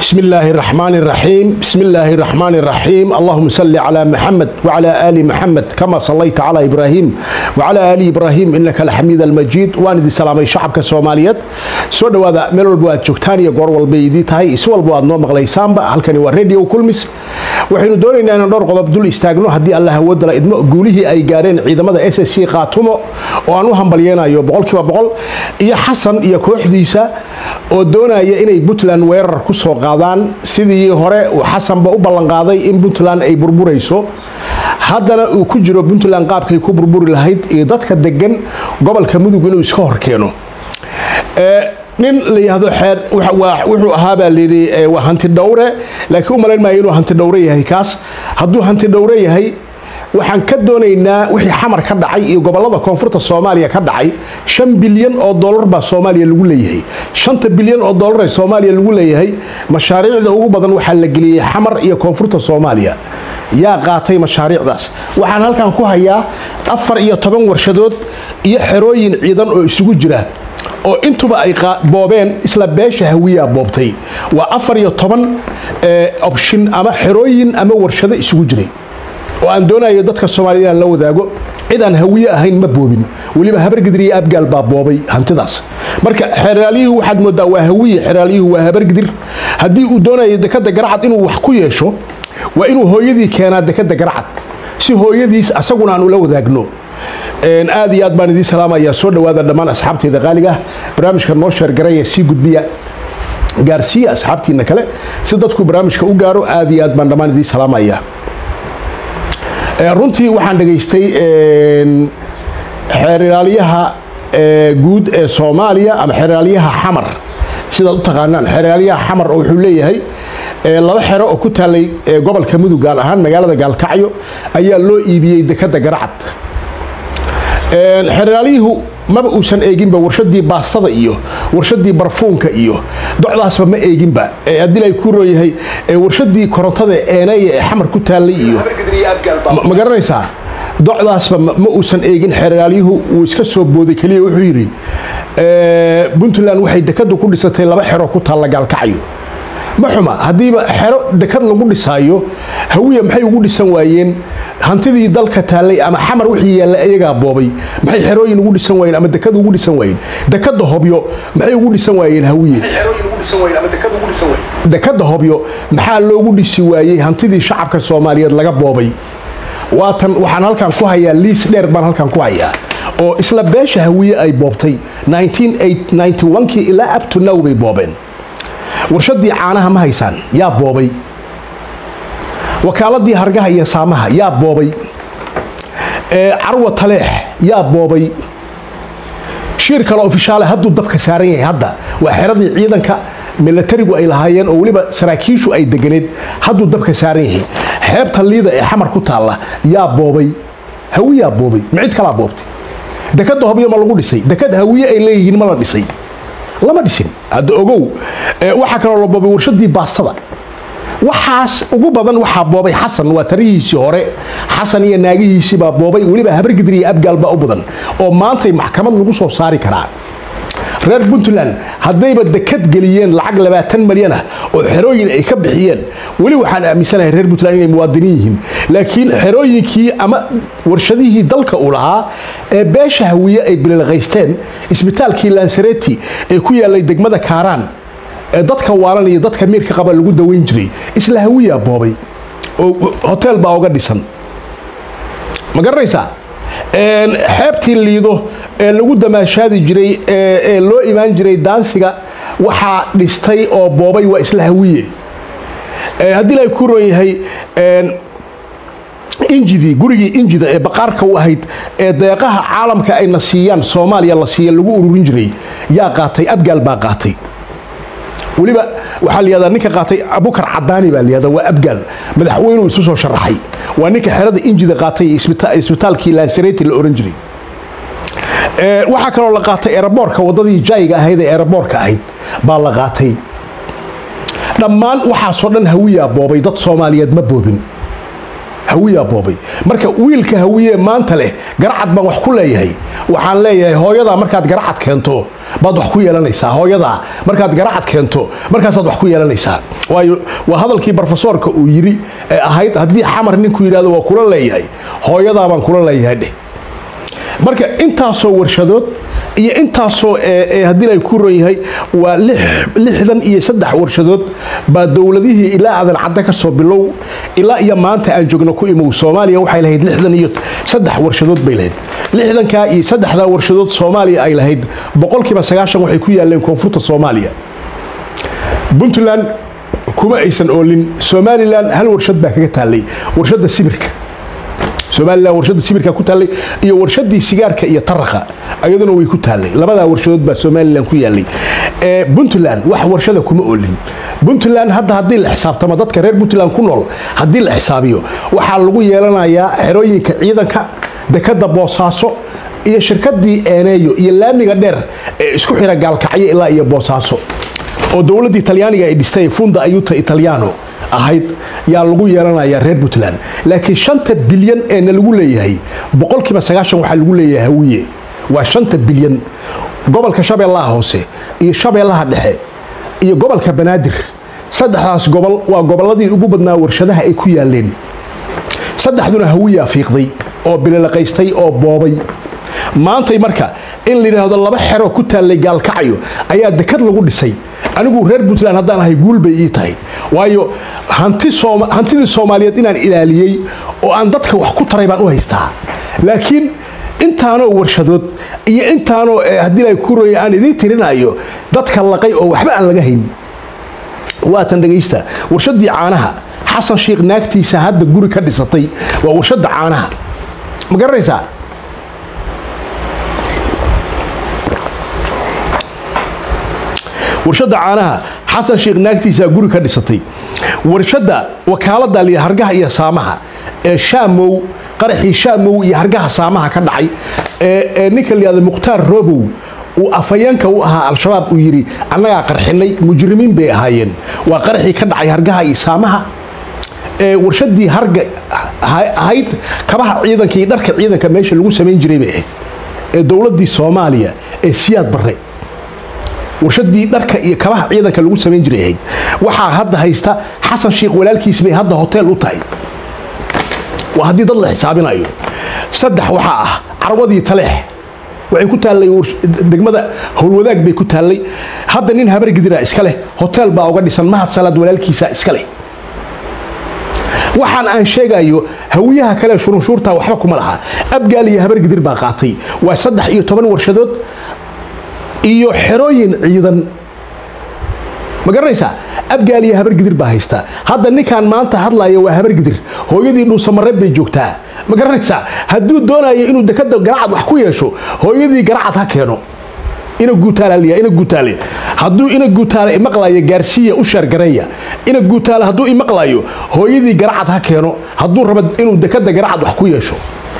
بسم الله الرحمن الرحيم بسم الله الرحمن الرحيم اللهم صل على محمد وعلى آل محمد كما صليت على إبراهيم وعلى آل إبراهيم إنك الحميد المجيد وأنا دي سلامي شعبك الصوماليات سود هذا ميل والبواد جوكتاني قور والبيدي تهي اسوى البواد نوم غليسان هل كان راديو كلمس waxaynu doonaynaa inaan dhowr qodob dul istaagno haddii allah awoodala idmo guulihii ay gaareen ciidamada s s c qaatumo oo aan u hambalyeenayo boqolkiiba boqol iyo xasan iyo kooxdiisa oo doonaya inay puntland weerar ku soo qaadaan sidii hore uu xasanba u ballanqaaday in puntland ay burburayso haddana uu ku jiro puntland qaabkay ku burburi lahayd iyo dadka degan gobolka mudug inuu iska horkeeno nin la yidhaahdo xeer wuxuu ahaa baa layidhi waa hanti dhowre laakiin u malayn maayo inuu hanti dhowre yahay kaas hadduu hanti dhowre yahay waxaan ka doonaynaa wixii xamar ka dhacay iyo gobollada koonfurta soomaaliya ka dhacay shan bilyan oo dollar baa soomaaliya lagu leeyahay shanta bilyan oo dollar ee soomaaliya lagu leeyahay mashaariicda ugu badan waxaa la geliyey xamar iyo koonfurta soomaaliya yaa qaatay mashaariicdaas waxaan halkan ku hayaa afar iyo toban warshadood iyo xerooyin ciidan oo isugu jira oo intuba ay boobeen isla beesha hawiyaa boobtay waa afar iyo toban opshin ama xerooyin ama warshado isugu jiray oo aan doonayo dadka soomaaliyed inaan la wadaago cid aan hawiye ahayn ma boobin weliba habargidir iyo abgaal baa boobay hantidaas marka xeraalyuhu waxaad moodaa waa hawiye xeraalyuhu waa habargidir haddii uu doonayo dekada garacad inuu wax ku yeesho waa inuu hooyadii keenaa dekada garacad si hooyadiis asaguna aan ula wadaagno aad iyo aad baan idiin salaamayaa soo dhowaada dhammaan asxaabteyda qaaliga ah barnaamijka noo sheergaraya sii gudbiya gaarsiiya asxaabtiina kale si dadku barnaamijka u gaaro aad iyo aad baan dhammaan idiin salaamayaa runtii waxaan dhegaystay xeeraalyaha guud ee soomaaliya ama xeeraalyaha xamar sidaad u taqaanaan xeeraalyaha xamar oo wuxuu leeyahay laba xero oo ku taalay gobolka mudug gaal ahaan magaalada gaalkacyo ayaa loo iibiyey dekada garacad xeraalyuhu maba uusan eeginba warshadii baastada iyo warshadii barfuunka iyo docdaasba ma eeginba haddii ay ku rooyahay warshadii korontada eenaya ee xamar ku taallay iyo ma garanaysaa docdaasba ma uusan eegin xeraalyuhu wuu iska soo booday keliya wuxuu yidhi puntland waxay dekadu ku dhisatay laba xero ku taalla gaalkacyo ma xuma haddiiba xero dekad lagu dhisaayo hawiya maxay ugu dhisan waayeen hantidii dalka taallay ama xamar wixii yaallay ayagaa boobay maxay xerooyin ugu dhisan waayeen ama dekad ugu dhisan waayeen dekada hobyo maxay ugu dhisan waayeen hawiye dekada hobyo maxaa loogu dhisi waayey hantidii shacabka soomaaliyeed laga boobay waatan waxaan halkan ku hayaa liis dheer baan halkan ku hayaa oo isla beesha hawiye ay boobtay kii ilaa up to now bay boobeen warshadii caanaha ma haysaan yaa boobay wakaaladii hargaha iyo saamaha yaa boobay carwa taleex yaa boobay shiir kale ofishaale hadduu dabka saaran yahay hadda waa xeradii ciidanka milatarigu ay lahaayeen oo weliba saraakiishu ay deganeed hadduu dabka saaran yahay xeebta liida ee xamar ku taalla yaa boobay hawiyaa boobay ma cid kalaa boobtay dekada hobyo ma lagu dhisay dekad hawiye ay leeyihiin ma la dhisay lama dhisin hadda ogow waxaa kaloo la boobay warshadii baastada waxaas ugu badan waxaa boobay xasan waa tarihiisii hore xasan iyo naagihiisii baa boobay weliba habargidir iyo abgaal baa u badan oo maantay maxkamad lagu soo saari karaa reer puntland haddayba dekad geliyeen lacag labaatan malyan ah oo xerooyin ay ka bixiyeen weli waxaan aaminsanahay reer puntland inay muwaadiniin yihiin laakiin xerooyinkii ama warshadihii dalka uu lahaa ee beesha hawiye ay bililqaysteen isbitaalkii lansareti ee ku yaallay degmada kaaraan ee dadka waalan iyo dadka miirka qaba lagu daweyn jiray isla hawiyaa boobay oo hotel baa uga dhisan ma garanaysaa xeebtii liido ee lagu damaashaadi jiray ee loo imaan jiray daansiga waxaa dhistay oo boobay waa isla hawiye haddii la ku roon yahay injidii gurigii injida ee baqaarka u ahayd ee deeqaha caalamka ayna siiyaan soomaaliya la siiya lagu ururin jiray yaa qaatay abgaal baa qaatay weliba waxaa layihahdaa ninka qaatay abukar cadaani baa layihahdaa waa abgaal madaxweynuu isu soo sharaxay waa ninka xerada injida qaatay isbitaalkii lansareti la oran jiray waxaa kaloo la qaatay eeraboorka waddadii jayga ahayd ee eeraboorka ahayd baa la qaatay dhammaan waxaasoo dhan hawiyaa boobay dad soomaaliyeed ma boobin hawiyaa boobay marka wiilka hawiye maanta leh garacad baan wax ku leeyahay waxaan leeyahay hooyadaa markaad garacad keento baad wax ku yeelanaysaa hooyadaa markaad garacad keento markaasaad wax ku yeelanaysaa waayo waa hadalkii brofesoorka uu yidhi ee ahayd haddii xamar ninku yidhahdo waa kula leeyahay hooyadaa baan kula leeyahay dheh marka intaasoo warshadood iyo intaasoo haddii ay ku ron yahay waa lixdan iyo saddex warshadood baa dowladihii ilaa aadan cadda ka soo bilow ilaa iyo maanta aan joogno ku imow soomaaliya waxay lahayd lixdan iyo saddex warshadood bay lahayd lixdankaa iyo saddexdaa warshadood soomaaliya ay lahayd boqolkiiba sagaashan waxay ku yaaleen koonfurta soomaaliya puntland kuma aysan oolin somalilan hal warshad baa kaga taallay warshadda sibirka somalilan warshadda sibirka ku taallay iyo warshadii sigaarka iyo taraqa ayaduna way ku taallay labadaa warshadood baa somalilan ku yaalay puntland wax warshada kuma oolin puntland hadda haddii la xisaabtamo dadka reer puntland ku nool haddii la xisaabiyo waxaa lagu yeelanayaa xerooyinka ciidanka dekada boosaaso iyo shirkadii eeneeyo iyo laamiga dheer ee isku xira gaalkacyo ilaa iyo boosaaso oo dowladdii talyaaniga ay dhistay funda ayuta italiano ahayd yaa lagu yeelanayaa reer puntland laakiin shanta bilyan eena lagu leeyahay boqolkiiba sagaashan waxaa lagu leeyahay hawiye waa shanta bilyan gobolka shabeellaha hoose iyo shabeellaha dhexe iyo gobolka banaadir saddexdaas gobol waa gobolladii ugu badnaa warshadaha ay ku yaaleen saddexduna hawiyaa fiiqday oo bililaqaystay oo boobay maantay marka in la yidhaahdo laba xero ku taallay gaalkacyo ayaa dekad lagu dhisay anigu reer puntland haddaan ahay guul bay ii tahay waayo hantidii soomaaliyeed inaan ilaaliyey oo aan dadka wax ku taray baan u haystaa laakiin intaanoo warshadood iyo intaanoo haddii la ku roya aan idiin tirinayo dadka laqay oo waxba aan laga hayn waatan dhegaysta warshadii caanaha xasan sheikh naagtiisa hadda guri ka dhisatay waa warshadda caanaha ma garanaysaa warshadda caanaha xasan sheikh naagtiisaa guri ka dhisatay warshadda wakaaladda liya hargaha iyo saamaha ee shaamow qaraxii shaamow iyo hargaha saamaha ka dhacay ee ninka layihahdo mukhtaar robow uu afayeenka u ahaa al-shabaab uu yidhi annagaa qarxinay mujrimiin bay ahaayeen waa qaraxii ka dhacay hargaha iyo saamaha ee warshadii harga ahayd kabaha ciidanka iyo dharka ciidanka meesha lagu samayn jiray bay ahayd ee dowladdii soomaaliya ee siyaad barre warshadii dharka iyo kabaha ciidanka lagu samayn jiray ahayd waxaa hadda haysta xasan sheikh walaalkiis bay hadda hoteel u tahay waa haddii dad la xisaabinayo saddex waxaa ah carwadii taleex waxay ku taallay degmada howlwadaag bay ku taallay hadda nin habargidira iska leh hoteel baa uga dhisan mahad salaad walaalkiisa iska leh waxaan aan sheegayo hawiyaha kale shurunshuurta waxba kuma laha abgaal iyo habargidir baa qaatay waa saddex iyo toban warshadood iyo xerooyin ciidan ma garanaysaa abgaal iyo habargidir baa haysta hadda ninkan maanta hadlaya waa habargidir hooyadii dhuusamareeb bay joogtaa ma garanaysaa hadduu doonayo inuu dekada garacad wax ku yeesho hooyadii garacad ha keeno ina guutaalaliya ina guutaale hadduu ina guutaale imaqlayo gaarsiiya u sheergareeya ina guutaale hadduu imaqlayo hooyadii garacad ha keeno hadduu rabo inuu dekada garacad wax ku yeesho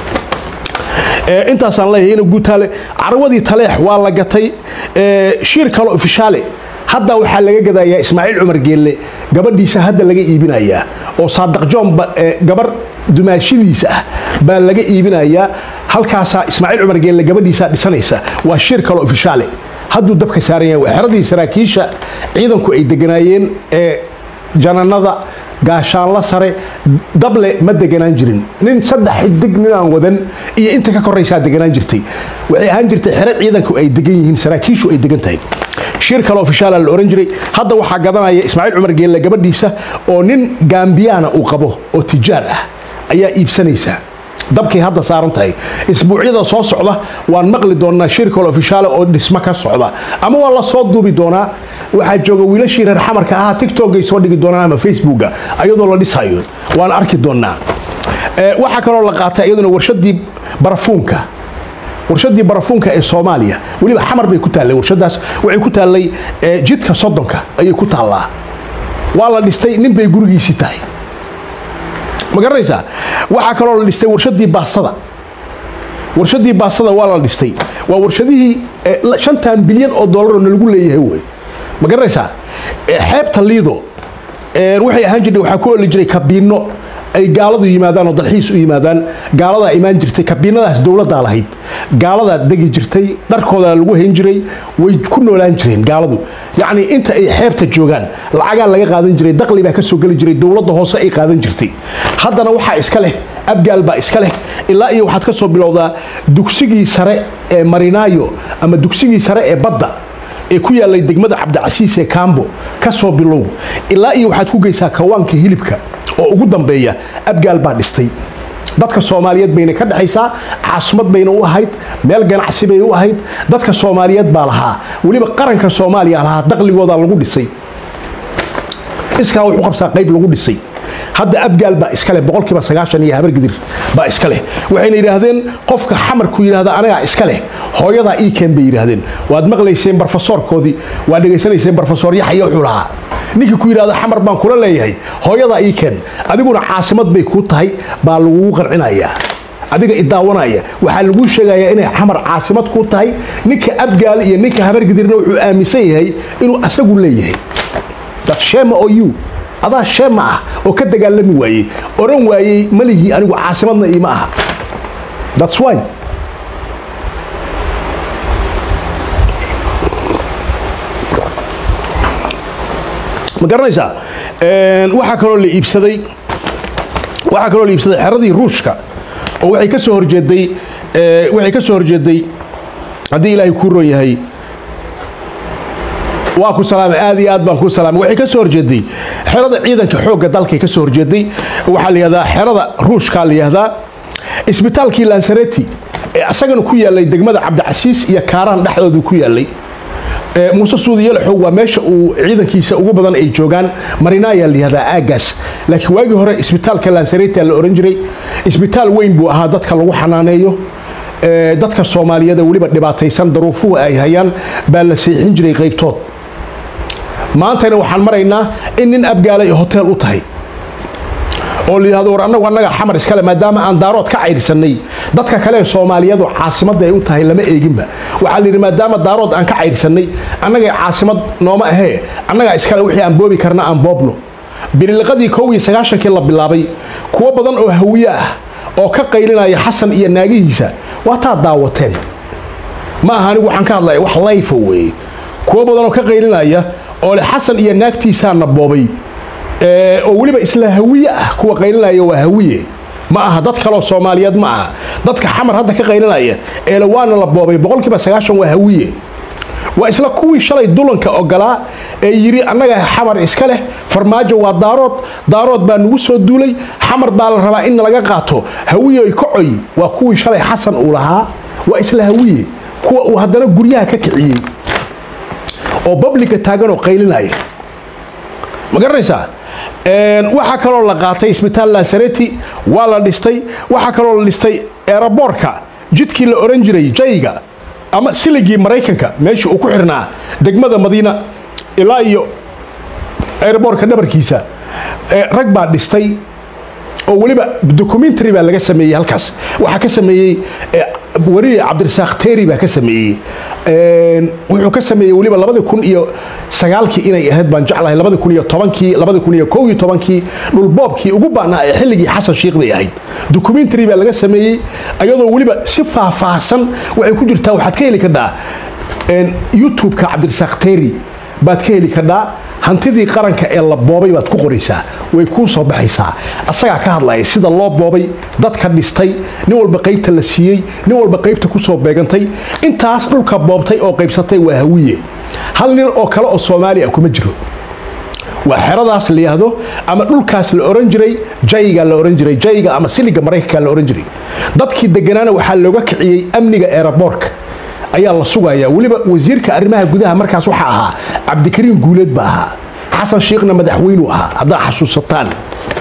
intaasaan leeyahay ina guutaale carwadii taleex waa la gatay shiir kalo ofishaale hadda waxaa laga gadayaa ismaaciil cumar geelle gabadhiisa hadda laga iibinayaa oo saadaq joon gabar dumaashidiisa ah baa laga iibinayaa halkaasaa ismaaciil cumar geelle gabadhiisaa dhisanaysa waa shir kalo ofishaale hadduu dabka saaran yahay waa xeradii saraakiisha ciidanku ay deganaayeen ee jananada gaashaanla sare dable ma deganaan jirin nin saddex xidig ninaan wadan iyo inta ka koraysaa deganaan jirtay waxay ahaan jirtay xero ciidanku ay degan yihiin saraakiishu ay degan tahay shir kale ofishaala la ohan jiray hadda waxaa gadanaya ismaaciil cumar geelle gabadhiisa oo nin gaambiyaana uu qabo oo tijaar ah ayaa iibsanaysa dabkay hadda saaran tahay isbuucyada soo socda waan maqli doonaa shir kale ofishaale oo dhismo ka socda ama waa la soo duubi doonaa waxaa jooga wiilashii reer xamarka ahaa tiktokay soo dhigi doonaan ama facebooka ayadoo la dhisayo waan arki doonaa waxaa kaloo la qaatay iyaduna warshadii barafuunka warshadii barafuunka ee soomaaliya weliba xamar bay ku taallay warshadaas waxay ku taallay jidka soddonka ayay ku taallaa waa la dhistay nin bay gurigiisii tahay ma garanaysaa waxaa kaloo la dhistay warshadii baastada warshadii baastada waa la dhistay waa warshadihii shantan bilyan oo dollaroo nalagu leeyahay wey ma garanaysaa xeebta liido waxay ahaan jirtay waxaa ku oli jiray kabiino ay gaaladu yimaadaan oo dalxiis u yimaadaan gaaladaa imaan jirtay kabiinadaas dowladdaa lahayd gaaladaa degi jirtay dharkoodaa lagu hayn jiray way ku noolaan jireen gaaladu yacni inta ay xeebta joogaan lacagaa laga qaadan jiray daqli baa ka soo geli jiray dowladda hoose ay qaadan jirtay haddana waxaa iska leh abgaal baa iska leh ilaa iyo waxaad ka soo bilowdaa dugsigii sare ee marinaayo ama dugsigii sare ee badda ee ku yaallay degmada cabdicasiis ee kaambo ka soo bilow ilaa iyo waxaad ku geysaa kawaanka hilibka oo ugu dambeeya abgaal baa dhistay dadka soomaaliyeed bayna ka dhexaysaa caasimad bayna u ahayd meel ganacsi bay u ahayd dadka soomaaliyeed baa lahaa weliba qaranka soomaaliya lahaa daqligoodaa lagu dhisay iskaa wuxuu qabsaa qayb lagu dhisay hadda abgaal baa iska leh boqolkiiba sagaashan iyo habargidir baa iska leh waxayna yidhaahdeen qofka xamarku yidhahda anagaa iska leh hooyadaa ii keen bay yidhaahdeen waad maqlayseen barfasoorkoodii waad dhegaysanayseen barfasoor yaxya wuxuu lahaa ninkii ku yidhahda xamar baan kula leeyahay hooyadaa ii keen adiguna caasimad bay kuu tahay baa lagugu qancinayaa adiga idaawanaya waxaa laguu sheegayaa inay xamar caasimad kuu tahay ninka abgaal iyo ninka habargidirna wuxuu aaminsan yahay inuu asagu leeyahay dad sheema oo you adaa sheema ah oo ka dagaalami waayey oran waayey malihii anigu caasimadna iima aha thats why ma garanaysaa waxaa kaloo la iibsaday waxaa kaloo la iibsaday xeradii ruushka oo waxay ka soo horjeeday waxay ka soo horjeeday haddii ilaahay kuu ron yahay waa ku salaamay aad iyo aad baan ku salaamay waxay ka soo horjeeday xerada ciidanka xoogga dalkay ka soo horjeeday waxaa la yihahdaa xerada ruushkaa la yihahdaa isbitaalkii lansareti ee asagana ku yaalay degmada cabdicasiis iyo kaaraan dhexdoodu ku yaalay muuse suudi yalaxow waa meesha uu ciidankiisa ugu badan ay joogaan marinaayaa la yihahdaa aagaas laakiin waagii hore isbitaalka lansareti la ohan jiray isbitaal weyn buu ahaa dadka lagu xanaaneeyo dadka soomaaliyeed weliba dhibaataysan daruufuhu ay hayaan baa la seexin jiray qaybtood maantana waxaan maraynaa in nin abgaala ay hotel u tahay oo la yidhahdo war annagu annaga xamar iskale maadaama aan daarood ka cayrsanay dadka kale ee soomaaliyadu caasimadda ay u tahay lama eeginba waxaa la yidhi maadaama daarood aan ka cayrsanay annagay caasimad nooma ahee annagaa iskale wixii aan boobi karna aan boobno bililiqadii kow iyo sagaashankii la bilaabay kuwo badan oo hawiye ah oo ka qaylinaya xasan iyo naagihiisa waa taa daawateen ma aha anigu waxaan ka hadlaya wax layfa weeye kuwo badan oo ka qaylinaya oo le xasan iyo naagtiisaana boobay oo weliba isla hawiye ah kuwa qaylinaya waa hawiye ma aha dad kaloo soomaaliyeed ma aha dadka xamar hadda ka qaylinaya eele waana la boobay boqolkiiba sagaashan waa hawiye waa isla kuwii shalay dulanka ogolaa ee yidhi annaga xamar iska leh farmaajo waa daarood daarood baa nagu soo duulay xamar baa la rabaa in laga qaato hawiyoy kocoy waa kuwii shalay xasan uu lahaa waa isla hawiye kuwa uu haddana guryaha ka kiciyey oo babliga taagan oo qaylinaya ma garanaysaa waxaa kaloo la qaatay isbitaal lansareti waa la dhistay waxaa kaloo la dhistay eeraboorka jidkii la oran jiray jayga ama siligii maraykanka meeshii uu ku xirnaa degmada madiina ilaa iyo eeraboorka dhabarkiisa rag baa dhistay oo weliba documentary baa laga sameeyey halkaas waxaa ka sameeyey wariye cabdirasaaq teeri baa ka sameeyey wuxuu ka sameeyey weliba labadi kun iyo sagaalkii inay ahayd baan jeclahay labadi kun iyo tobankii labadi kun iyo kow iyo tobankii dhulboobkii ugu baanaa ee xilligii xasan sheikh bay ahayd documentary baa laga sameeyey ayadoo weliba si faahfaahsan waxay ku jirtaa waxaad ka heli kardhaa youtube-ka cabdirasaaq teeri baad ka heli kardhaa hantidii qaranka ee la boobay baad ku qoraysaa way kuu soo baxaysaa asagaa ka hadlaya sida loo boobay dadka dhistay nin walba qaybta la siiyey nin walba qaybta ku soo beegantay intaas dhulka boobtay oo qaybsatay waa hawiye hal nin oo kale oo soomaali ah kuma jiro waa xeradaas la yidhaahdo ama dhulkaas la oran jiray jayga la oran jiray jayga ama siliga maraykanka la oran jiray dadkii deganaana waxaa looga kiciyey amniga eeraboorka ayaa la sugayaa weliba wasiirka arrimaha gudaha markaas waxaa ahaa cabdikariim guuleed ba ahaa xasan shiikhna madaxweynuu ahaa haddaa xasuusataan